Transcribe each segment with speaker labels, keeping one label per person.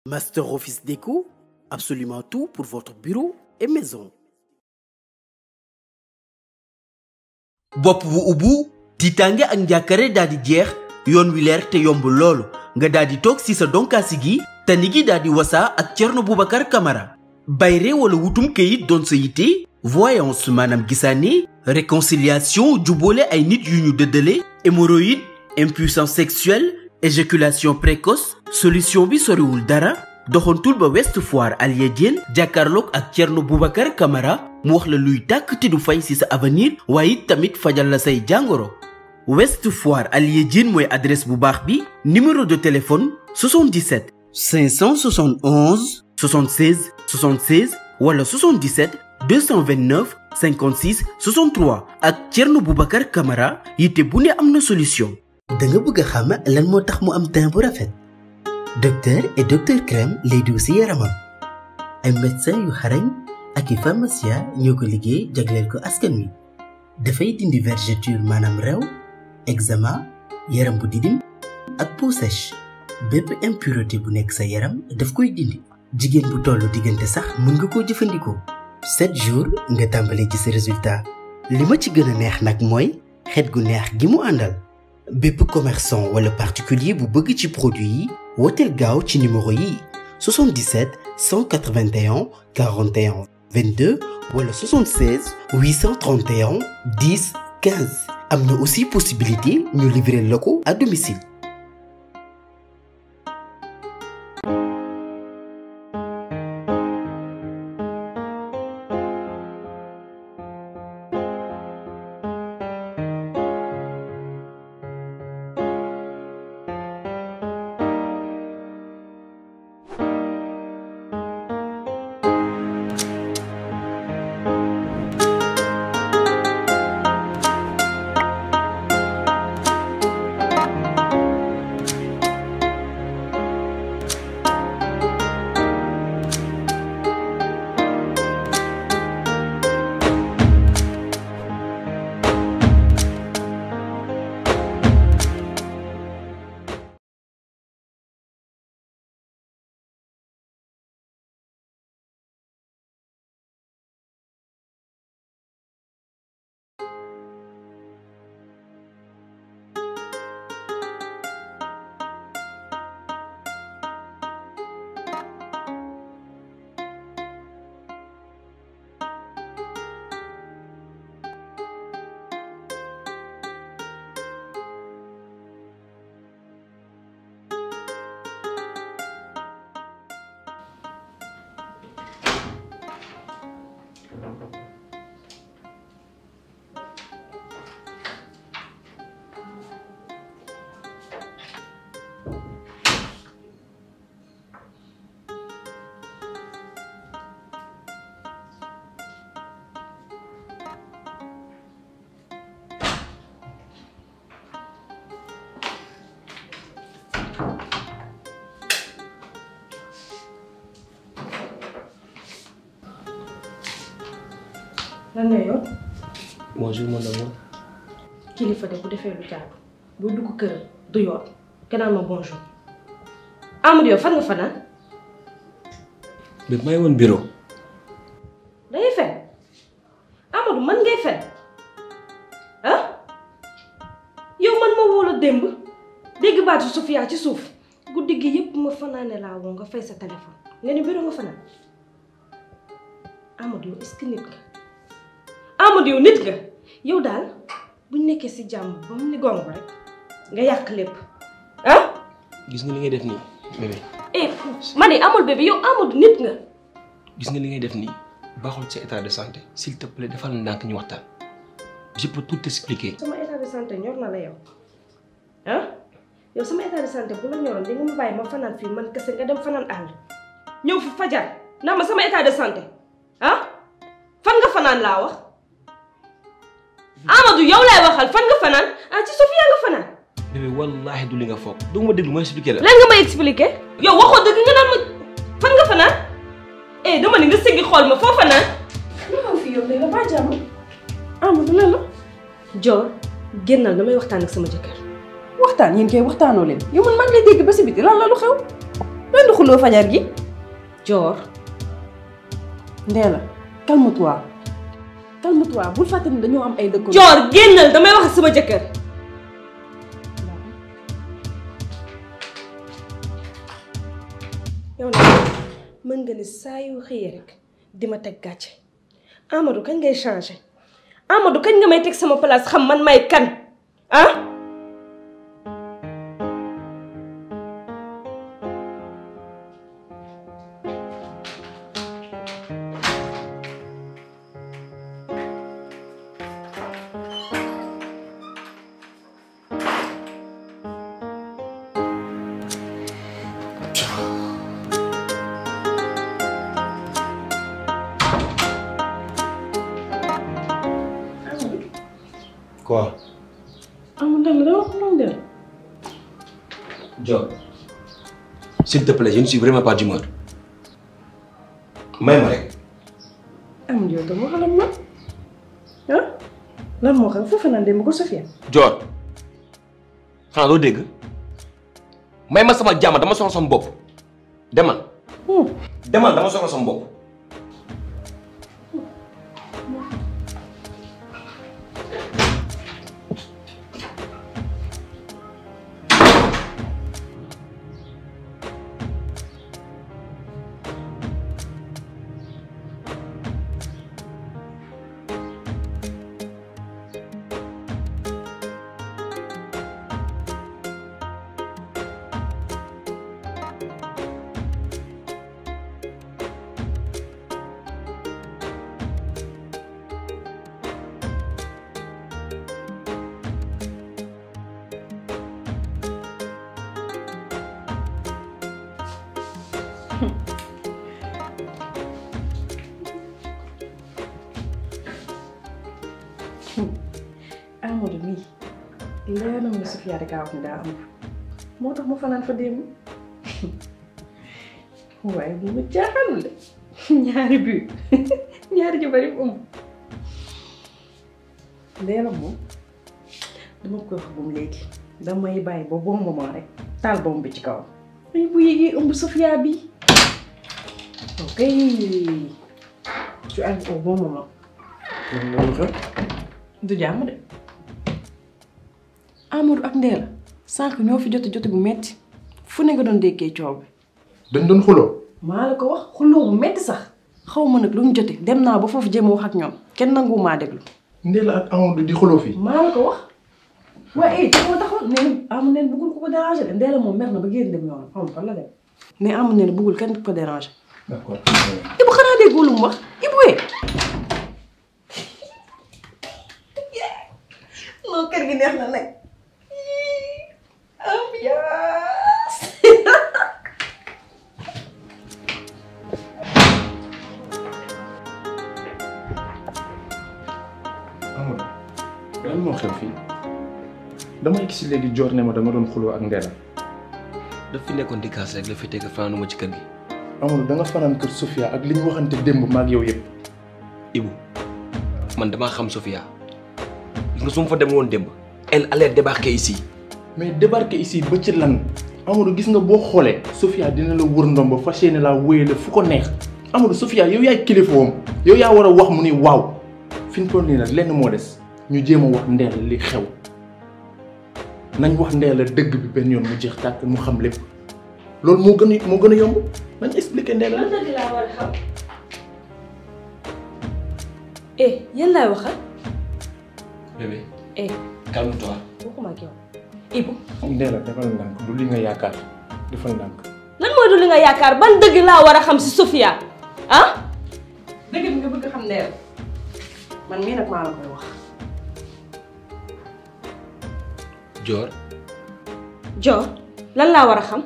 Speaker 1: Master Office Déco, absolument tout pour votre bureau et maison.
Speaker 2: bopp bu ubbu tiitaange ak njàkkare daal di jeex yoon wi leer te yomb loolu nga daal di toog si sa donkaasi gi tani gi daal di wasaa ak Thierno Boubacar Camara bayre wala wutum këyit doon sa yitte voyance maanaam gisaane réconciliation jubboole ay nit yu ñu dëddale hémorroïde impuissance sexuelle éjaculation précoce solution bi soriwul dara doxantul ba West Foire Alia Diène jàkkaarloog ak Thierno Boubacar Camara mu wax la luy tàkk te du fay ci sa avenir waaye it tamit fajal la say jàngoro West Foire Alia Diène mooy adresse bu baax bi numéro de téléphone 77 571 76 76 wala 77 229 56 63 ak Thierno Boubacar Camara yitte bu ne am na solution.
Speaker 1: da nga bëgg a xam lan moo tax mu am teint bu rafet docteur et docteur crème lay diw si yaramam ay médecin yu xarañ ak i pharmacien ñoo ko liggéey jagleel ko askan wi dafay dindi vergeture maanaam rew eczéma yaram bu didim ak peau sèche bépp impureté bu nekk sa yaram daf koy dindi jigéen bu tollu diggante sax mën nga koo jëfandikoo 7 jours nga tàmbalee gis résultat li ma ci gën a neex nag mooy xet gu neex gi mu àndal bépp commerçant wala particulier bu bëgg ci produit yi wooteel gaaw ci numéro yi 77 181 41 22 wala 76 831 10 15 am na aussi possibilité ñu livrer la ko à domicile.
Speaker 3: lan nga yow
Speaker 4: bonjour mon amour
Speaker 3: kilifa de bu defee lu jaadu buy dugg kër du yoon gannaaw ma bonjour Amadou yow fan nga fanaan
Speaker 4: mais maa ngi woon bureau
Speaker 3: dangay fen Amadou man ngay fen ah yow man ma woo la démb dégg baatu Sofia ci suuf guddi gi yépp ma fanaane laa woo nga fay sa téléphone nga ni bureau nga fanaan Amadou yow est-ce que nit nga Amadou yow nit nga yow daal buñ nekkee ci jàmm ba mu ni gong rek nga yàq lépp ah
Speaker 4: gis nga li ngay def nii bébé
Speaker 3: eh ma ne amul bébé yow Amadou nit nga
Speaker 4: gis nga li ngay def nii baaxul sa état de santé s'il te plaît defal ndànk ñu waxtaan je peux tout expliquer
Speaker 3: sama état de santé ñor na la yow ah yow sama état de santé bu la ñoroon di nga ma bàyyi ma fanaan fii man kese nga dem fanaan àll ñëw fi fajar ndax ma sama état de santé ah fan nga fanaan laa wax Amadou yow laay waxal fan nga fanaan ah ci Sofia nga fanaan
Speaker 4: bébé wallaahi du li nga foog doo ma déglu ma expliquer la
Speaker 3: lan nga may expliquer yow waxoo dëgg nga naan ma fan nga fanaan eh dama ni nga sëggi xool ma foo fanaan lu xew fii yow léegi ba jàmm Amadou lan la Dior génnal damay waxtaan ak sama jëkkër
Speaker 5: waxtaan yéen kay waxtaanoo leen yow man maa ngi lay dégg ba si biti lan la lu xew
Speaker 3: loolu di xuloo fajar gi joor Ndéla calme-toi calme-toi bul fàtte ni dañoo am ay dëkk
Speaker 5: joor génnal damay wax ak sama jëkkër yow nag mën nga ni saa yu xëyee rek di ma teg gàcce Amadou kañ ngay changé Amadou kañ nga may teg sama place xam man may kan ah
Speaker 4: Quoi
Speaker 3: Amadou Ndéla dama xuloo Ndéla
Speaker 4: Dior s'il te plaît je ne suis vraiment pas d'humeur may ma rek
Speaker 3: Amadou yow dama xalam ma ah lan moo xam foofu naan dem ko Sofia
Speaker 4: Dior xanaa doo dégg may ma sama jàmm dama soxla sama bopp demal demal dama soxla sama bopp
Speaker 3: Amadou mii leer na ma Sofia rek a wax ne daa am moo tax ma fanaan fa démb waaye bu ma jaaxalul de ñaari bu ñaari jabar yi ëmb leela moom dama koy wax bu mu léegi damay bàyyi ba bon moment rek taal bomb bi ci kawam ay bu yégee ëmb Sofia bi ok tu arrives au bon moment
Speaker 6: loolu xew
Speaker 3: du jàmm de Amadou ak Ndéla sànq ñoo fi jote jote bu metti fu ne nga doon déggee coow bi
Speaker 6: dañ doon xuloo
Speaker 3: maa la ko wax xuloo bu metti sax xaw ma nag lu ñu jote dem naa ba foofu jéem a wax ak ñoom kenn nangu maa déglu
Speaker 6: Ndéla ak Amadou di xuloo fii
Speaker 3: maa la ko wax waaye it moo taxoon nee na Amadou neen bëggul ko ko déranger de Ndéla moom mer na ba génn dem yoonam xaw ma fan la dem mais Amadou neen bëggul kenn ko déranger
Speaker 6: d'accord
Speaker 3: Ibu xanaa déggoo lu mu wax Ibu wee non kër gi neex na nag ambiance
Speaker 6: Amadou lan moo xew fii dama gis léegi joor ne ma dama doon xuloo ak Ndéla
Speaker 4: daf fi nekkoon di kaas rek la fi teg fanaanuma ci kër gi
Speaker 6: Amadou da nga fanaan kër Sofia ak li ñu waxante démb maag yow yëpp
Speaker 4: Ibu man damaa xam Sofia gis nga su ma fa dem woon démb elle allait débarquer ici
Speaker 6: mais débarquer ici ba ci lan Amadou gis nga boo xoolee Sofia dina la wër ndomba fas yéene laa wéyale fu ko neex Amadou Sofia yow yaay kilifaam yow yaa war a wax mu ni waaw fi ñu toll nii nag lenn moo des ñu jéem a wax Ndéla li xew nañ wax Ndéla dëgg bi benn yoon mu jeex tàkk mu xam lépp loolu moo gën a moo gën a yomb nañ expliquer Ndéla
Speaker 5: lan dëgg laa war a xam eh yéen laay waxal
Speaker 4: bébé
Speaker 5: eh
Speaker 4: calme-toi
Speaker 5: waxuma ak yow Ibu
Speaker 6: Ndéla defal ndànk du li nga yaakaar defal ndànk
Speaker 5: lan mooy du li nga yaakaar ban dëgg laa war a xam si Sofia ah
Speaker 3: dëgg bi nga bëgg xam Ndéla man mii nag maa la koy wax
Speaker 4: Dior
Speaker 5: Dior lan laa war a xam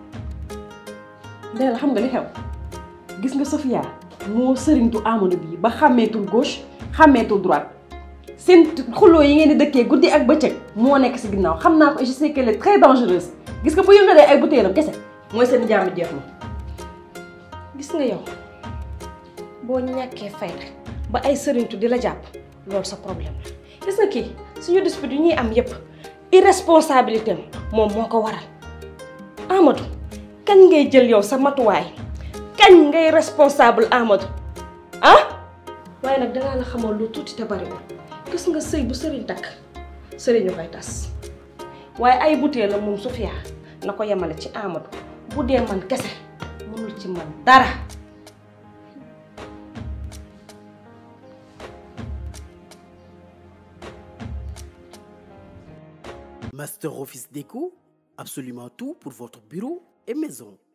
Speaker 3: Ndéla xam nga li xew gis nga Sofia moo sëriñtu Amadou bii ba xàmmeetul gauche xàmmeetul droite seen xuloo yi ngeen di dëkkee guddi ak bëccëg moo nekk si ginnaaw xam naa ko et je sais qu'elle est très dangereuse gis nga bu yëngalee ay butéelam kese mooy seen jàmm jeex na.
Speaker 5: gis nga yow boo ñàkkee fayda ba ay sëriñtu di la jàpp loolu sa problème la gis nga kii suñu dispute yu ñuy am yépp irresponsabilité am moom moo ko waral Amadou kañ ngay jël yow sa matuwaay kañ ngay responsable Amadou ah waaye nag danaa la xamal lu tuuti te bariwul gis nga sëy bu sëriñ takk sëriñu koy tas waaye ay butéel la moom Sofia na ko yemale ci Amadou bu dee man kese mënul ci man dara
Speaker 2: Master Office Déco, absolument tout pour votre bureau et maison.